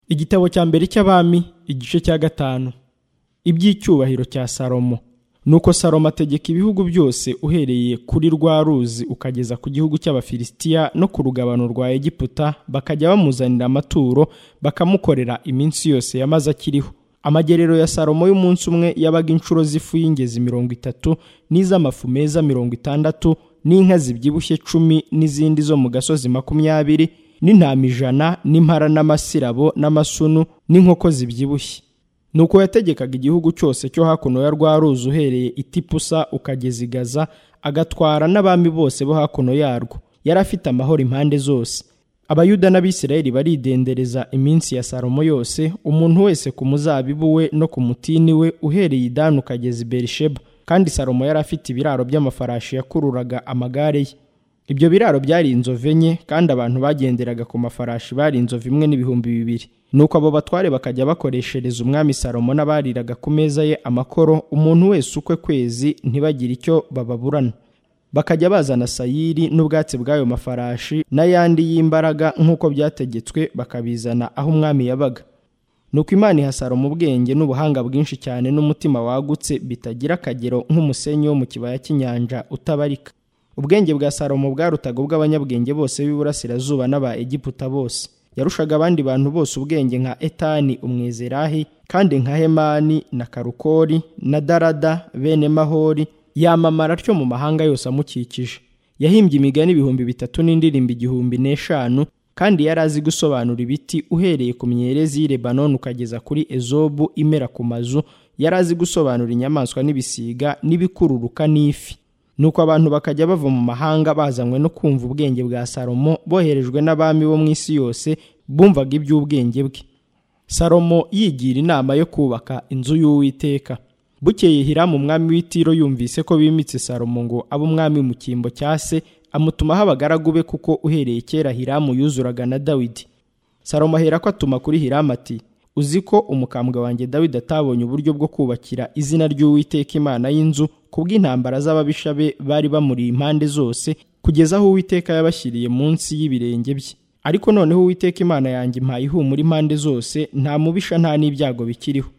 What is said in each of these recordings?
igitabo cya mbere cy'abami igice cya gatanu iby'icyubahiro cya salomo nuko salomo ategeka ibihugu byose uhereye kuri rwa ruzi ukageza ku gihugu cy'abafilisitiya no ku rugabano rwa egiputa bakajya bamuzanira amaturo bakamukorera iminsi yose yamaze akiriho amagerero ya salomo y'umunsi umwe yabaga inshuro z'ifu y'ingezi mirongo itatu n'iz'amafu meza mirongo itandatu n'inka zibyibushye cumi n'izindi zo mu gasozi makumyabiri n'intama ijana n'impara n'amasirabo n'amasunu n'inkoko zibyibushye nuko yategekaga igihugu cyose cyo hakuno ya rwa ruzi uhereye itipusa ukageza i gaza agatwara n'abami bose bo hakuno yarwo yari afite amahoro impande zose abayuda n'abisirayeli baridendereza iminsi ya salomo yose umuntu wese ku muzabibu we no ku mutini we uhereye idani ukageza i berisheba kandi salomo yari afite ibiraro by'amafarashi yakururaga amagare ye ibyo biraro byari inzovu enye kandi abantu bagenderaga ku mafarashi bari inzovu imwe n'ibihumbi bibiri nuko abo batware bakajya bakoreshereza umwami salomo n'abariraga ku meza ye amakoro umuntu wese ukwe kwezi ntibagire icyo bababurana bakajya bazana sayiri n'ubwatsi bw'ayo mafarashi n'ayandi y'imbaraga nk'uko byategetswe bakabizana aho umwami yabaga nuko imana iha salomo ubwenge n'ubuhanga bwinshi cyane n'umutima wagutse bitagira akagero nk'umusenyi wo mu kibaya cy'inyanja utabarika ubwenge bwa salomo bwarutaga ubw'abanyabwenge bose b'iburasirazuba n'aba egiputa bose yarushaga abandi bantu bose ubwenge nka etani umwezerahi kandi nka hemani na karukori na darada bene mahori yamamara atyo mu mahanga yose amukikije yahimbye imigani ibihumbi bitatu n'indirimbo igihumbi n'eshanu kandi yari azi gusobanura ibiti uhereye ku myerezi y'i lebanoni ukageza kuri ezobu imera ku mazu yari azi gusobanura inyamaswa n'ibisiga n'ibikururuka n'ifi nuko abantu bakajya bava mu mahanga bazanywe no kumva ubwenge bwa salomo boherejwe n'abami bo mu isi yose bumvaga iby'ubwenge bwe salomo yigira inama yo kubaka inzu y'uwiteka bukeye hiramu umwami w'itiro yumvise ko bimitse salomo ngo abe umwami mu cyimbo cya se amutumaho abagaragu be kuko uhereye kera hiramu yuzuraga na dawidi salomo ahera ko atuma kuri hiramu ati uzi ko umukambwe wanjye dawidi atabonye uburyo bwo kubakira izina ry'uwiteka imana y'inzu kubw'intambara z'ababisha be bari bamuri impande zose kugeza aho uwiteka yabashyiriye munsi y'ibirenge bye ariko noneho uwiteka imana yanjye impaye ihumura impande zose nta mubisha nta n'ibyago bikiriho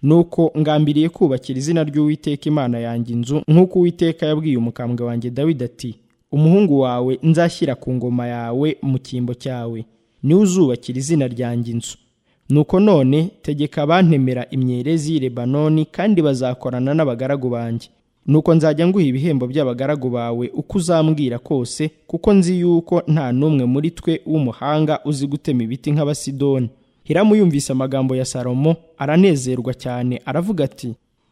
nuko ngambiriye kubakira izina ry'uwiteka imana yanjye inzu nk'uko uwiteka yabwiye umukambwe wanjye dawidi ati umuhungu wawe nzashyira ku ngoma yawe mu cyimbo cyawe niwe uzubakira izina ryanjye inzu nuko none tegeka abantemera imyerezi y'i lebanoni kandi bazakorana n'abagaragu banjye nuko nzajya nguha ibihembo by'abagaragu bawe uko uzambwira kose kuko nzi yuko nta n'umwe muri twe w'umuhanga uzi gutema ibiti nk'abasidoni hiramu yumvise amagambo ya salomo aranezerwa cyane aravuga ati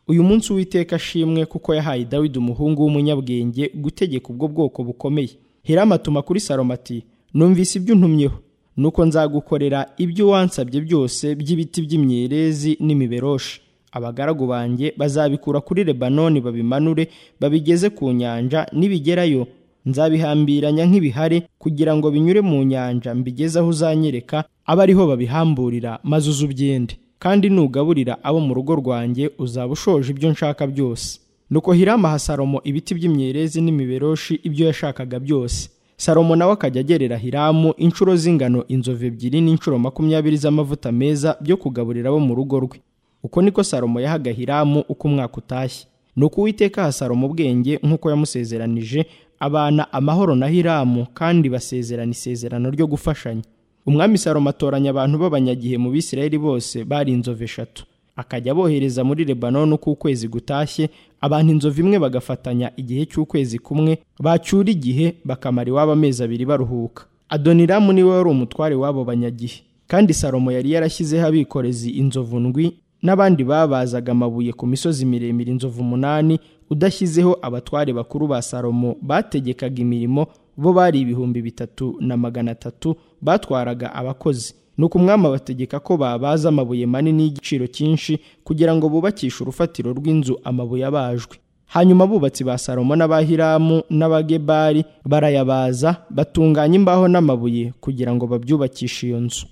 uyu munsi uwiteka ashimwe kuko yahaye dawidi umuhungu w'umunyabwenge gutegeka ubwo bwoko bukomeye hiramu atuma kuri salomo ati numvise ibyo untumyeho nuko nzagukorera ibyo wansabye byose by'ibiti by'imyerezi n'imiberoshi abagaragu banjye bazabikura kuri lebanoni babimanure babigeze ku nyanja nibigerayo nzabihambiranya nk'ibihare kugira ngo binyure mu nyanja mbigeze aho uzanyereka abe ariho babihamburira maze uze ubyende kandi nugaburira abo mu rugo rwanjye uzaba ushoje ibyo nshaka byose nuko hirama aha salomo ibiti by'imyerezi n'imiberoshi ibyo yashakaga byose salomo nawe akajya agerera hiramu inshuro z'ingano inzovu ebyiri n'inshuro makumyabiri z'amavuta meza byo kugaburira abo mu rugo rwe uko niko salomo yahaga hiramu uko umwaka utashye ni uko uwiteka aha salomo ubwenge nk'uko yamusezeranije abana amahoro na hiramu kandi basezerana isezerano ryo gufashanya umwami salomo atoranya abantu b'abanyagihe mu bisirayeli bose bari inzovu eshatu akajya abohereza muri lebanoni uko ukwezi gutashye abantu inzovu imwe bagafatanya igihe cy'ukwezi kumwe bacyura igihe bakamara iwabo amezi abiri baruhuka adoniramu niwe wari umutware w'abo banyagihe kandi salomo yari yarashyizeho abikorezi inzovu ndwi n'abandi babazaga amabuye ku misozi miremire inzovu umunani udashyizeho abatware bakuru ba salomo bategekaga imirimo bo bari ibihumbi bitatu na magana atatu batwaraga abakozi nuko umwami abategeka ko babaza amabuye manini y'igiciro cyinshi kugira ngo bubakishe urufatiro rw'inzu amabuye abajwe hanyuma abubatsi ba salomo n'abahiramu n'abagebari barayabaza batunganya imbaho n'amabuye kugira ngo babyubakishe iyo nzu